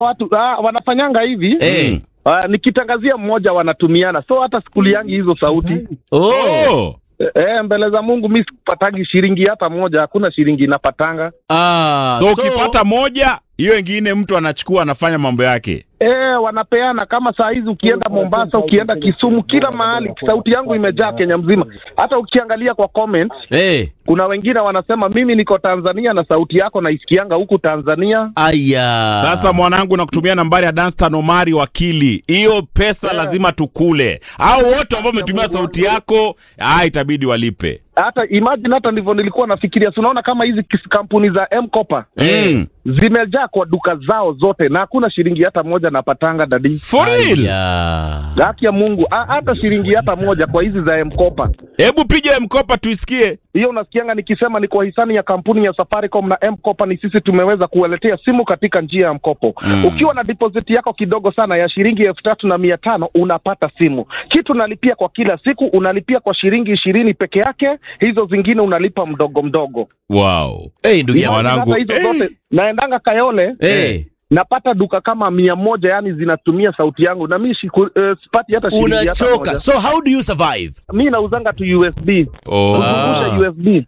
watu ah, wanafanyanga hivi Eh. Ah, nikitangazia mmoja wanatumiana, so hata sikuliangi hizo sauti Oh. Oh. eh, mbele za Mungu mi sipatagi shilingi hata moja, hakuna shilingi inapatanga Ah, So ukipata moja, hiyo ingine mtu anachukua anafanya mambo yake. eh, wanapeana kama saa hizi ukienda Mombasa, ukienda Kisumu, kila mahali sauti yangu imejaa Kenya mzima. Hata ukiangalia kwa comments, Eh. kuna wengine wanasema mimi niko Tanzania na sauti yako naisikianga huku Tanzania. Aya. Sasa mwanangu, nakutumia nambari ya Danstan Omari wakili. Hiyo pesa lazima tukule. Au wote ambao wametumia sauti yako, ah, itabidi walipe. Hata imagine, hata ndivyo nilikuwa nafikiria. Si unaona kama hizi kis- kampuni za M-Kopa Mm. zimejaa kwa duka zao zote na hakuna shilingi hata moja napatanga dadi. For real. Aya. Haki ya Mungu, ha- hata shilingi hata moja kwa hizi za M-Kopa. Hebu piga mkopa tuisikie. Hiyo unasikianga nikisema ni kwa hisani ya kampuni ya Safaricom na M-Kopa, ni sisi tumeweza kuwaletea simu katika njia ya mkopo. Ukiwa na deposit yako kidogo sana ya shilingi elfu tatu na mia tano unapata simu. Kitu unalipia kwa kila siku unalipia kwa shilingi ishirini peke yake, hizo zingine unalipa mdogo mdogo. Wow. Eh, ndugu yangu. Mwanangu, Hata hizo eh. zote naendanga Kayole Eh. napata duka kama mia moja yani zinatumia sauti yangu na mi shiku, uh, sipati hata shilingi hata Unachoka. moja. So how do you survive? Mi nauzanga tu USB Oh. kuzungusha USB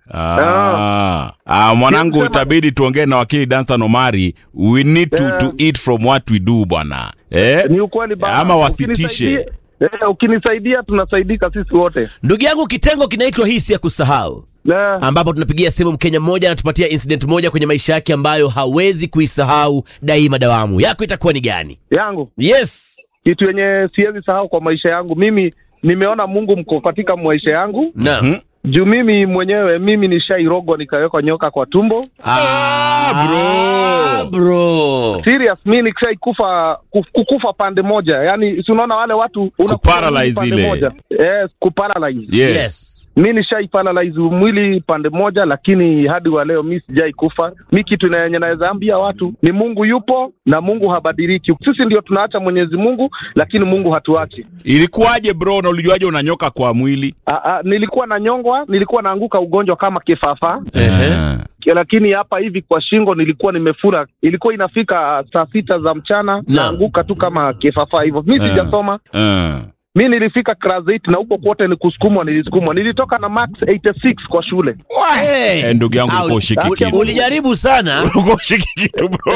Ah. Ah, mwanangu Sema- itabidi tuongee na wakili Danstan Omari. We need to, Yeah. to eat from what we do bwana. Eh? ni ukweli baba. Ama wasitishe. Ukinisaidia- Eh, ukinisaidia tunasaidika sisi wote Ndugu yangu, kitengo kinaitwa hisi ya kusahau, Na- ambapo tunapigia simu Mkenya mmoja anatupatia incident moja kwenye maisha yake ambayo hawezi kuisahau daima dawamu. Yako itakuwa ni gani? yangu Yes. kitu yenye siwezi sahau kwa maisha yangu mimi nimeona mungu mko katika maisha yangu Naam. Mhm. juu mimi mwenyewe mimi nishairogwa nikawekwa nyoka kwa tumbo Ah, bro. bro. serious mi nikishaikufa kuf- kukufa pande moja yani si unaona wale watu unakufa Kuparalyze pande ile. moja yes, kuparalyze Yes. Yes. mi nishaiparalyze mwili pande moja lakini hadi wa leo mi sijai kufa mi kitu na yenye naweza ambia watu ni mungu yupo na mungu habadiliki sisi ndio tunaacha mwenyezi mungu lakini mungu hatuachi Ilikuwaje bro na ulijuaje unanyoka kwa mwili? A, a, nilikuwa na nyongwa nilikuwa naanguka ugonjwa kama kifafa Eh. lakini hapa hivi kwa shingo nilikuwa nimefura ilikuwa inafika saa sita za mchana naanguka tu kama kifafa hivyo mi Eh. sijasoma Eh. mi nilifika class 8 na huko kote ni kusukumwa nilisukumwa nilitoka na max 86 kwa shule Hey. Eh, ndugu yangu Ah, ulikuwa ushiki uli- kitu. Ulijaribu sana. Ulikuwa ushiki kitu bro.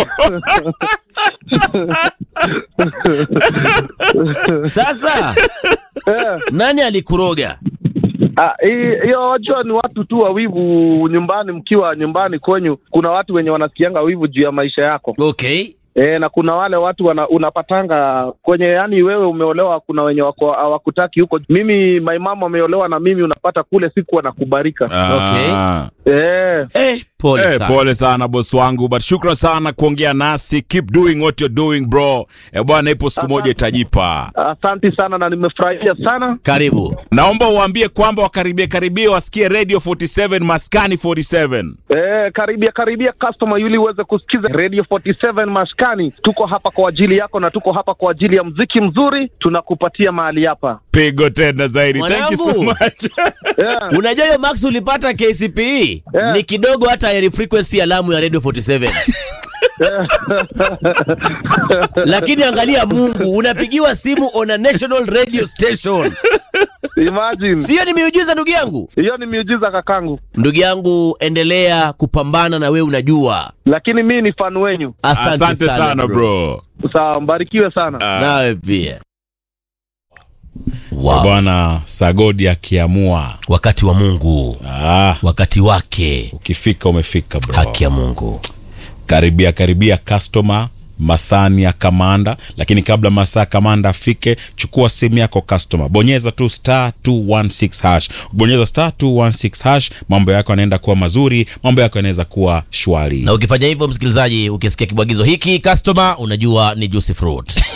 Sasa Eh. nani alikuroga? Ah, hii- hiyo wajua ni watu tu wawivu nyumbani mkiwa nyumbani kwenyu kuna watu wenye wanasikianga wivu juu ya maisha yako Okay. E, na kuna wale watu wana, unapatanga kwenye yani wewe umeolewa kuna wenye wako hawakutaki huko mimi my mama ameolewa na mimi unapata kule siku wanakubarika Okay. Ah. e, Eh, pole Eh, sana. pole sana boss wangu but shukran sana kuongea nasi keep doing what you're doing bro eh, bwana ipo siku moja itajipa asanti sana na nimefurahia sana Karibu. naomba uwaambie kwamba wakaribie karibie wasikie radio 47 maskani 47 e, karibia karibia customer yuli uweze kusikiza radio 47 maskani tuko hapa kwa ajili yako na tuko hapa kwa ajili ya mziki mzuri tunakupatia mahali hapa pigo tena zaidi thank you so Mwanangu. much yeah. Unajua hiyo Max ulipata KCPE Yeah. ni kidogo hata ya frequency alamu ya Radio 47. Lakini angalia Mungu, unapigiwa simu on a national radio station. imagine Sio ni miujiza ndugu yangu? hiyo ni miujiza kakangu Ndugu yangu, endelea kupambana na wewe unajua. lakini mi ni fan wenyu Asante, asante sana bro sawa mbarikiwe sana Ah. Nawe pia. Eh, Wow. bwana sagodi akiamua Wakati wa Mungu, ah, wakati wake, ukifika umefika bro haki ya Mungu. karibia karibia customer masani ya kamanda lakini kabla masaa ya kamanda afike chukua simu yako customer bonyeza tu star 216 hash bonyeza star 216 hash mambo yako yanaenda kuwa mazuri mambo yako yanaweza kuwa shwari Na ukifanya hivyo, msikilizaji, ukisikia kibwagizo hiki customer, unajua ni juicy fruit.